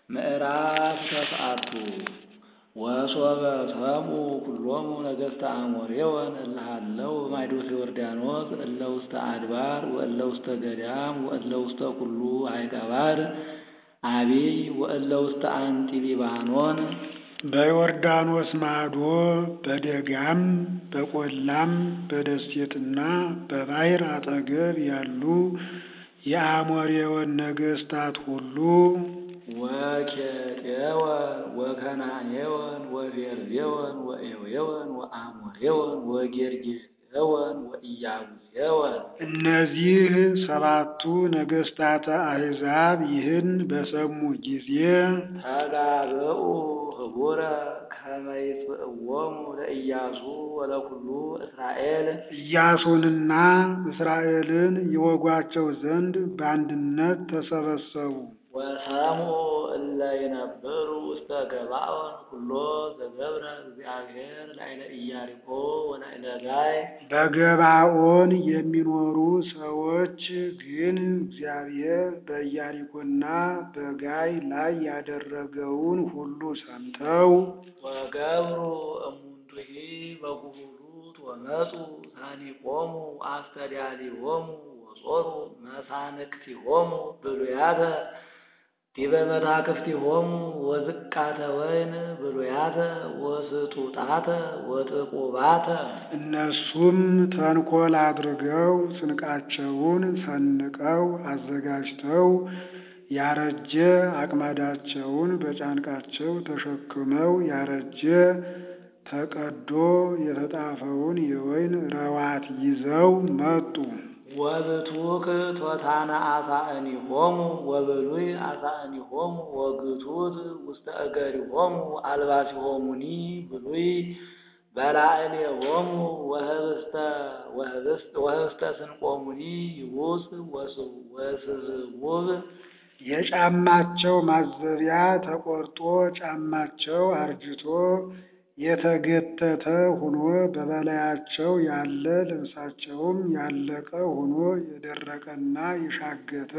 ምዕራፍ ተስዓቱ ወሶበ ሰምዑ ኩሎሙ ነገሥተ አሞሬወን እለ ሀለው በማይዶተ ዮርዳኖስ እለ ውስተ አድባር ወእለ ውስተ ገዳም ወእለ ውስተ ኩሉ ሀይቀ ባሕር አቢይ ወእለ ውስተ አንጢ ሊባኖን በዮርዳኖስ ማዶ በደጋም በቈላም በደሴትና በባሕር አጠገብ ያሉ የአሞሬወን ነገሥታት ሁሉ ወኬጤወን ወከናኔወን ወፌርዜወን ወኤዌወን ወአሞሬወን ወጌርጌሴወን ወኢያቡሴወን እነዚህ ሰባቱ ነገሥታተ አሕዛብ ይህን በሰሙ ጊዜ ተጋብኡ ህቡረ ከመ ይጽእዎሙ ለኢያሱ ወለኩሉ እስራኤል ኢያሱንና እስራኤልን ይወጓቸው ዘንድ በአንድነት ተሰበሰቡ። ወሰምዑ እለ ይነብሩ ውስተ ገባኦን ኩሎ ዘገብረ እግዚአብሔር ላዕለ ኢያሪኮ ወላዕለ ጋይ በገባኦን የሚኖሩ ሰዎች ግን እግዚአብሔር በኢያሪኮና በጋይ ላይ ያደረገውን ሁሉ ሰምተው ወገብሩ እሙንቱሂ በጉሁሉት ወመፁ ሳኒቆሙ አስተዳሊሆሙ ወጾሩ መሳንክቲሆሙ ብሉያተ ዲበ መታክፍቲሆሙ ወዝቃተ ወይን ብሉያተ ወስጡጣተ ወጥቁባተ እነሱም ተንኰል አድርገው ስንቃቸውን ሰንቀው አዘጋጅተው ያረጀ አቅማዳቸውን በጫንቃቸው ተሸክመው ያረጀ ተቀዶ የተጣፈውን የወይን ረዋት ይዘው መጡ። ወብቱክ ቶታነ አሳእኒሆሙ ወብሉይ አሳእኒሆሙ ወግቱት ውስተ እገሪሆሙ አልባሲሆሙኒ ብሉይ በላዕሌሆሙ ወህብስተ ስንቆሙኒ ይቡስ ወስዝውብ የጫማቸው ማዘቢያ ተቆርጦ ጫማቸው አርጅቶ የተገተተ ሆኖ በበላያቸው ያለ ልብሳቸውም ያለቀ ሆኖ የደረቀና የሻገተ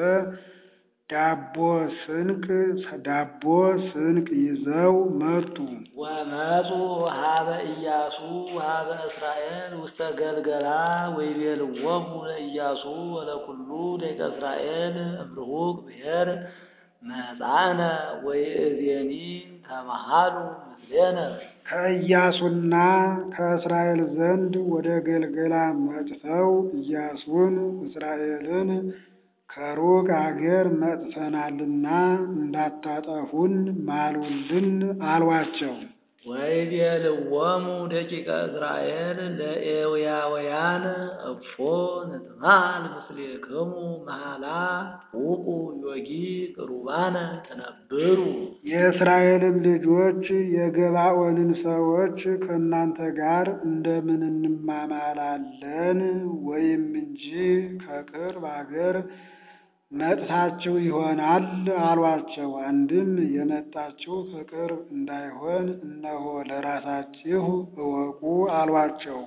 ዳቦ ስንቅ ዳቦ ስንቅ ይዘው መጡ። ወመፁ ሀበ ኢያሱ ሀበ እስራኤል ውስተ ገልገላ ወይቤልዎሙ ለኢያሱ ወለኩሉ ደቂቀ እስራኤል እምርሁቅ ብሔር መጻእነ ወይእዜኒ ተመሃሉ ምስሌነ ከኢያሱና ከእስራኤል ዘንድ ወደ ገልገላ መጥተው ኢያሱን እስራኤልን ከሩቅ አገር መጥተናልና እንዳታጠፉን ማሉልን አሏቸው። ወይቤልዎሙ ደቂቀ እስራኤል ለኤውያውያን እፎ ንትማል ምስሌክሙ መሃላ ውቁ ዮጊ ቅሩባነ ተነብሩ የእስራኤልም ልጆች የገባኦንን ሰዎች ከእናንተ ጋር እንደምን እንማማላለን? ወይም እንጂ ከቅርብ አገር መጥታችሁ ይሆናል አሏቸው። አንድም የመጣችሁ ከቅርብ እንዳይሆን እነሆ ለራሳችሁ እወቁ አሏቸው።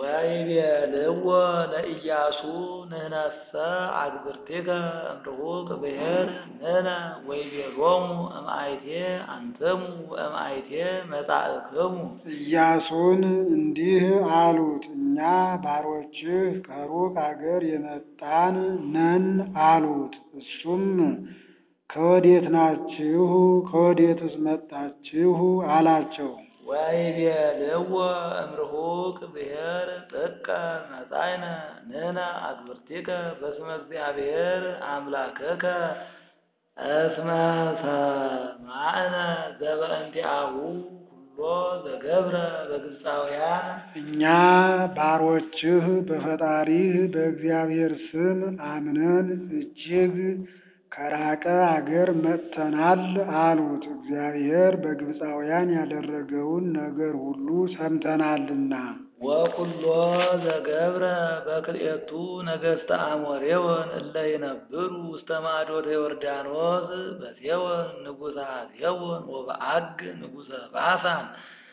ወይቤልዎ ለኢያሱ ንሕነሰ አግብርቲከ እምርሁቅ ብሔር ንሕነ ወይቤሎሙ እምአይቴ አንትሙ ወእምአይቴ መጻእክሙ ኢያሱን እንዲህ አሉት፣ እኛ ባሮችህ ከሩቅ አገር የመጣን ነን አሉት። እሱም ከወዴት ናችሁ? ከወዴትስ መጣችሁ? አላቸው። ወይቤልዎ እምርሁቅ ብሔር ጥቀ መጻእነ ንሕነ አግብርቲከ በስመ እግዚአብሔር አምላክከ እስመ ሰማዕነ ዘበእንቲአሁ ኩሎ ዘገብረ በግብፃውያን እኛ ባሮችህ በፈጣሪህ በእግዚአብሔር ስም አምነን እጅግ ከራቀ አገር መጥተናል አሉት። እግዚአብሔር በግብፃውያን ያደረገውን ነገር ሁሉ ሰምተናልና። ወኩሎ ዘገብረ በክልኤቱ ነገሥተ አሞሬወን እለ ይነብሩ ውስተ ማዶተ ዮርዳኖስ በሴወን ንጉሠ ሴወን ወበዐግ ንጉሠ ባሳን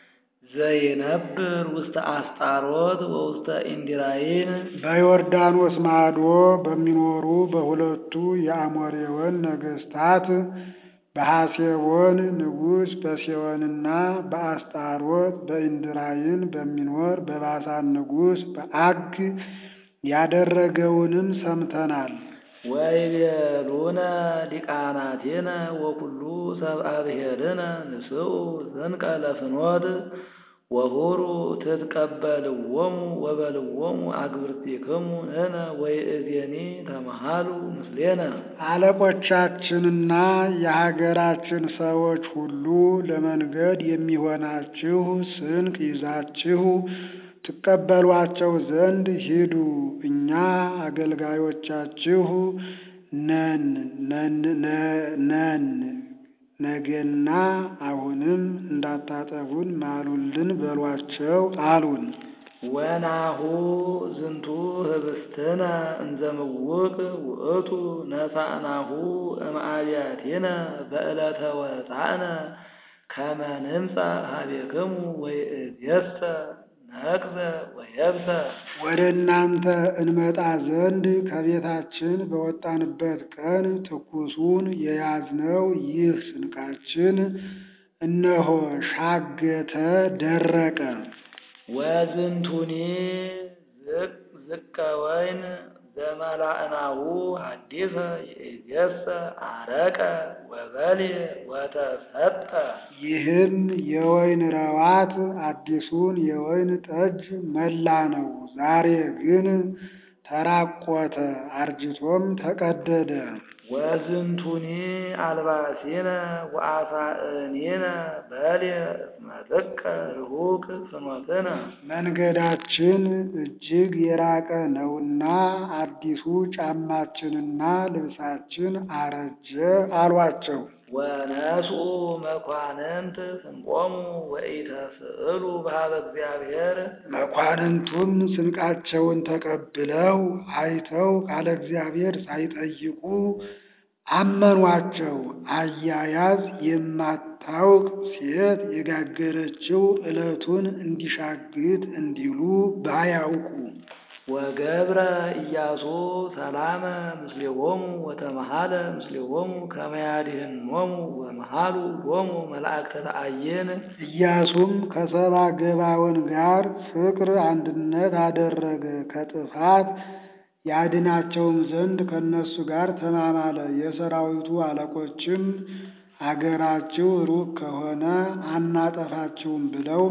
ዘይነብር ውስተ አስጣሮት ወውስተ ኢንዲራይን በዮርዳኖስ ማዶ በሚኖሩ በሁለቱ የአሞሬወን ነገሥታት በሐሴቦን ንጉሥ በሴዎንና በአስጣሮት በኢንድራይን በሚኖር በባሳን ንጉሥ በዐግ ያደረገውንም ሰምተናል። ወይቤሉነ ሊቃናቲነ ወኩሉ ሰብአ ብሔርነ ንስኡ ዘንቀ ለፍኖት ወሁሩ ትትቀበልዎሙ ወበልዎሙ አግብርቲክሙ ንሕነ ወይእዜኒ ተመሃሉ ምስሌነ። አለቆቻችንና የሀገራችን ሰዎች ሁሉ ለመንገድ የሚሆናችሁ ስንቅ ይዛችሁ ትቀበሏቸው ዘንድ ሂዱ። እኛ አገልጋዮቻችሁ ነን ነን ነገና አሁንም እንዳታጠፉን ማሉልን በሏቸው አሉን። ወናሁ ዝንቱ ህብስትነ እንዘምውቅ ውእቱ ነሳእናሁ እምአብያቲነ በዕለተ ወፃእነ ከመ ንምጻእ ኀቤክሙ ወይእዜሰ ነቅዘ ወየብሰ። ወደ እናንተ እንመጣ ዘንድ ከቤታችን በወጣንበት ቀን ትኩሱን የያዝነው ይህ ስንቃችን እነሆ ሻገተ፣ ደረቀ። ወዝንቱኒ ዝቀ ወይን ዘመላእናሁ ሐዲሰ ይእዜሰ አረቀ ወበልየ ወተሰጠ። ይህም የወይን ረዋት አዲሱን የወይን ጠጅ መላ ነው። ዛሬ ግን ተራቆተ፣ አርጅቶም ተቀደደ። ወዝንቱኒ አልባሲነ ወአሳእኒነ በልየ እስመ ጥቀ ርሁቅ ፍኖትነ። መንገዳችን እጅግ የራቀ ነውና አዲሱ ጫማችንና ልብሳችን አረጀ አሏቸው። ወነስኡ መኳንንት ስንቆሙ ወኢተስእሉ በኀበ እግዚአብሔር። መኳንንቱም ስንቃቸውን ተቀብለው አይተው ካለ እግዚአብሔር ሳይጠይቁ አመኗቸው። አያያዝ የማታውቅ ሴት የጋገረችው ዕለቱን እንዲሻግት እንዲሉ ባያውቁ ወገብረ ኢያሱ ሰላመ ምስሌሆሙ ወተመሃለ ምስሌሆሙ ከመ ያድኅኖሙ ወመሃሉ ሎሙ መላእክተ ተአየን። ኢያሱም ከሰባ ገባዖን ጋር ፍቅር አንድነት አደረገ። ከጥፋት ያድናቸውም ዘንድ ከእነሱ ጋር ተማማለ። የሰራዊቱ አለቆችም አገራችሁ ሩቅ ከሆነ አናጠፋችሁም ብለው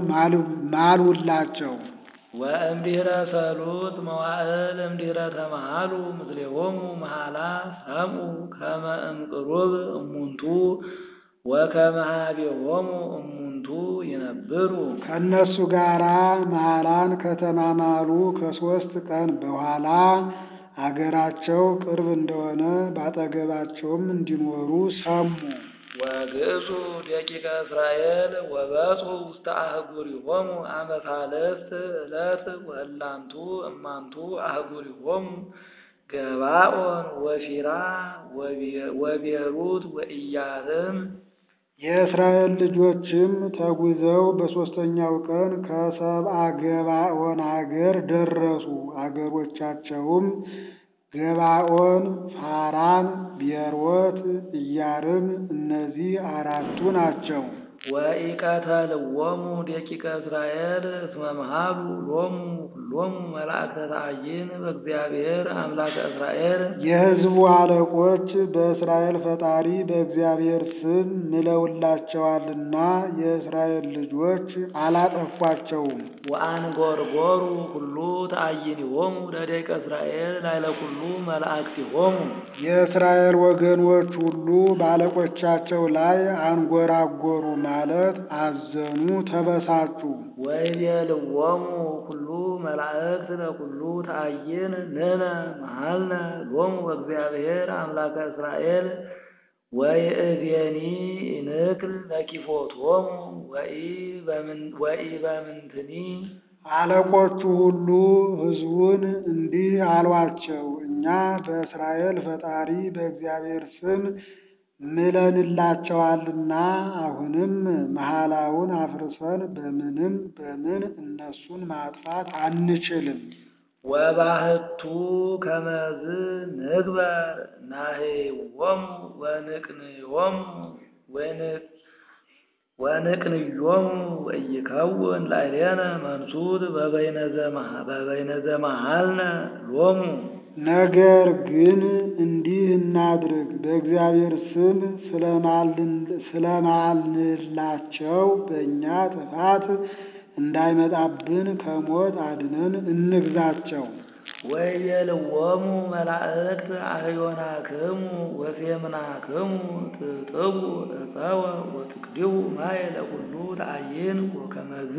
ማሉላቸው። ወእምድኅረ ሰሉጥ መዋዕል እምድኅረ ተመሃሉ ምስሌሆሙ መሃላ ሰምዑ ከመ እምቅሩብ እሙንቱ ወከመ ኀቤሆሙ እሙንቱ ይነብሩ። ከእነሱ ጋር መሃላን ከተማማሉ ከሦስት ቀን በኋላ አገራቸው ቅርብ እንደሆነ ባጠገባቸውም እንዲኖሩ ሰሙ። ወግእዙ ደቂቀ እስራኤል ወበጽሑ ውስተ አህጉሪሆሙ አመ ሣልስት ዕለት ወእላንቱ እማንቱ አህጉሪሆሙ ገባኦን ወፊራ ወቤሩት ወኢያሪም። የእስራኤል ልጆችም ተጉዘው በሦስተኛው ቀን ከሰብአ ገባኦን አገር ደረሱ። አገሮቻቸውም ገባኦን፣ ፋራን፣ ቤሮት፣ ኢያሪም እነዚህ አራቱ ናቸው። ወኢቀተልዎሙ ደቂቀ እስራኤል እስመ መሃሉ ሎሙ ሁሎሙ መላእክተ ተአይን በእግዚአብሔር አምላከ እስራኤል። የሕዝቡ አለቆች በእስራኤል ፈጣሪ በእግዚአብሔር ስም ምለውላቸዋልና የእስራኤል ልጆች አላጠፏቸውም። ወአንጎርጎሩ ሁሉ ተአይኒሆሙ ለደቂቀ እስራኤል ላዕለ ኩሉ መላእክቲሆሙ። የእስራኤል ወገኖች ሁሉ በአለቆቻቸው ላይ አንጎራጎሩ ማለት አዘኑ፣ ተበሳጩ። ወይቤልዎሙ ኩሉ መላእክት ለኩሉ ተአይን ንሕነ መሃልነ ሎሙ በእግዚአብሔር አምላከ እስራኤል ወይእዜኒ ንክል ለኪፎቶሙ ወኢበምንትኒ። አለቆቹ ሁሉ ሕዝቡን እንዲህ አሏቸው፣ እኛ በእስራኤል ፈጣሪ በእግዚአብሔር ስም ምለንላቸዋልና አሁንም መሐላውን አፍርሰን በምንም በምን እነሱን ማጥፋት አንችልም። ወባህቱ ከመዝ ንግበር ናሄዎሙ ወንቅንዮሙ ወንቅንዮሙ ወኢይከውን ላዕሌነ መንሱት በበይነ ዘመሃልነ ሎሙ። ነገር ግን እንዲህ እናድርግ፣ በእግዚአብሔር ስም ስለማልንላቸው በእኛ ጥፋት እንዳይመጣብን ከሞት አድነን እንግዛቸው። ወይቤልዎሙ መላእክት አህዮናክሙ ወሴምናክሙ ትጥቡ ዕፀወ ወትቅድቡ ማየ ለኩሉ ተአይን ወከመዝ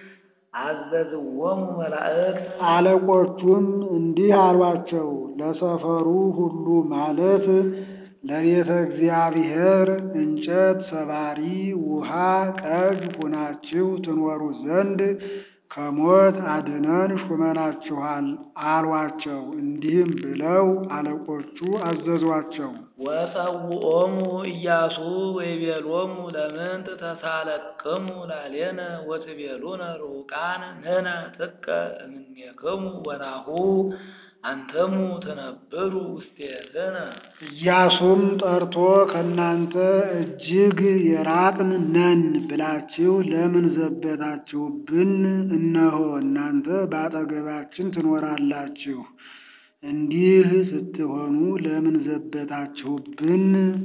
አዘዝዎሙ መላእክት። አለቆቹም እንዲህ አሏቸው፣ ለሰፈሩ ሁሉ ማለት ለቤተ እግዚአብሔር እንጨት ሰባሪ፣ ውሃ ቀጅ ሁናችሁ ትኖሩ ዘንድ ከሞት አድነን ሹመናችኋል አሏቸው። እንዲህም ብለው አለቆቹ አዘዟቸው። ወጸውዖሙ ኢያሱ ወይቤሎሙ ለምንት ተሳለቅሙ ላዕሌነ ወትቤሉነ ርሑቃን ንሕነ ጥቀ እምኔክሙ ወናሁ አንተሙ ትነብሩ ውስቴትነ። ኢያሱም ጠርቶ ከእናንተ እጅግ የራቅን ነን ብላችሁ ለምን ዘበታችሁብን? እነሆ እናንተ በአጠገባችን ትኖራላችሁ። እንዲህ ስትሆኑ ለምን ዘበታችሁብን?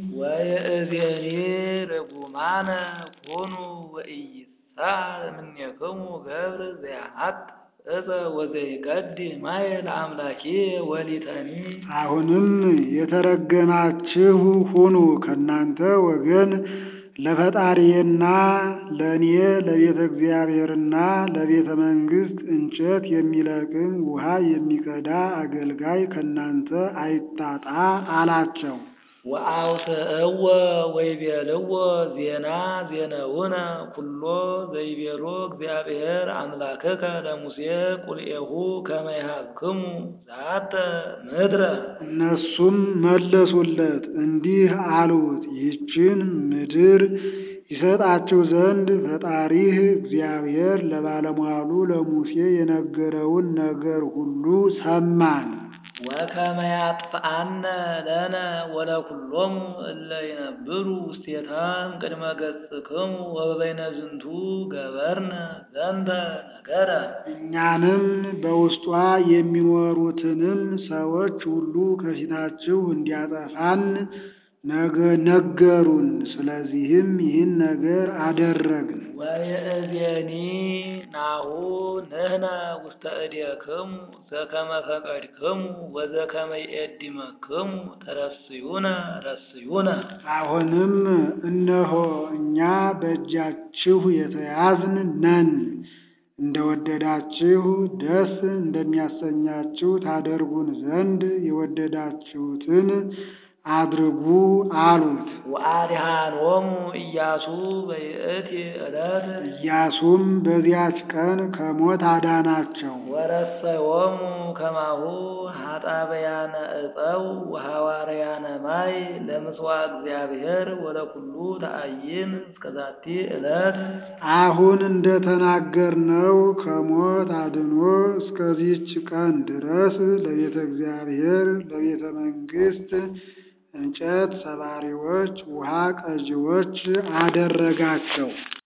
ወይእዜኒ ርጉማነ ኩኑ ወኢይሳል እምኔክሙ ገብር ዘያሐጥ እፀ ወዘይቀድ ማየ ለአምላኬ ወሊተኒ። አሁንም የተረገማችሁ ሁኑ፣ ከእናንተ ወገን ለፈጣሪዬና ለእኔ ለቤተ እግዚአብሔርና ለቤተ መንግሥት እንጨት የሚለቅም ውሃ የሚቀዳ አገልጋይ ከእናንተ አይታጣ አላቸው። ወአውስእዎ ወይቤልዎ ዜና ዜነውነ ኩሎ ዘይቤሎ እግዚአብሔር አምላክከ ለሙሴ ቁልኤሁ ከመ ይሃብክሙ ዛተ ምድረ። እነሱም መለሱለት እንዲህ አሉት፣ ይህችን ምድር ይሰጣችሁ ዘንድ ፈጣሪህ እግዚአብሔር ለባለሟሉ ለሙሴ የነገረውን ነገር ሁሉ ሰማን። ወከመ ያጥፍአነ ለነ ወለኩሎሙ እለ ይነብሩ ውስቴታም ቅድመ ገጽክሙ ወበበይነ ዝንቱ ገበርነ ዘንተ ነገረ። እኛንም በውስጧ የሚኖሩትንም ሰዎች ሁሉ ከፊታችሁ እንዲያጠፋን ነገሩን። ስለዚህም ይህን ነገር አደረግን። ወይእዜኒ ናሁ ንሕነ ውስተ እዴክሙ ዘከመ ፈቀድክሙ ወዘከመ ይእድመክሙ ተረስዩነ ረስዩነ። አሁንም እነሆ እኛ በእጃችሁ የተያዝን ነን። እንደወደዳችሁ ደስ እንደሚያሰኛችሁ ታደርጉን ዘንድ የወደዳችሁትን አድርጉ አሉት። ወአድኃኖሙ ኢያሱ በይእቲ ዕለት ኢያሱም በዚያች ቀን ከሞት አዳናቸው። ወረሰዮሙ ከማሁ ኃጣበያነ ዕፀው ወሐዋርያነ ማይ ለምጽዋዕ እግዚአብሔር ወለኩሉ ተአይን እስከዛቲ ዕለት። አሁን እንደተናገርነው ከሞት አድኖ እስከዚች ቀን ድረስ ለቤተ እግዚአብሔር ለቤተ መንግሥት እንጨት ሰባሪዎች፣ ውሃ ቀጂዎች አደረጋቸው።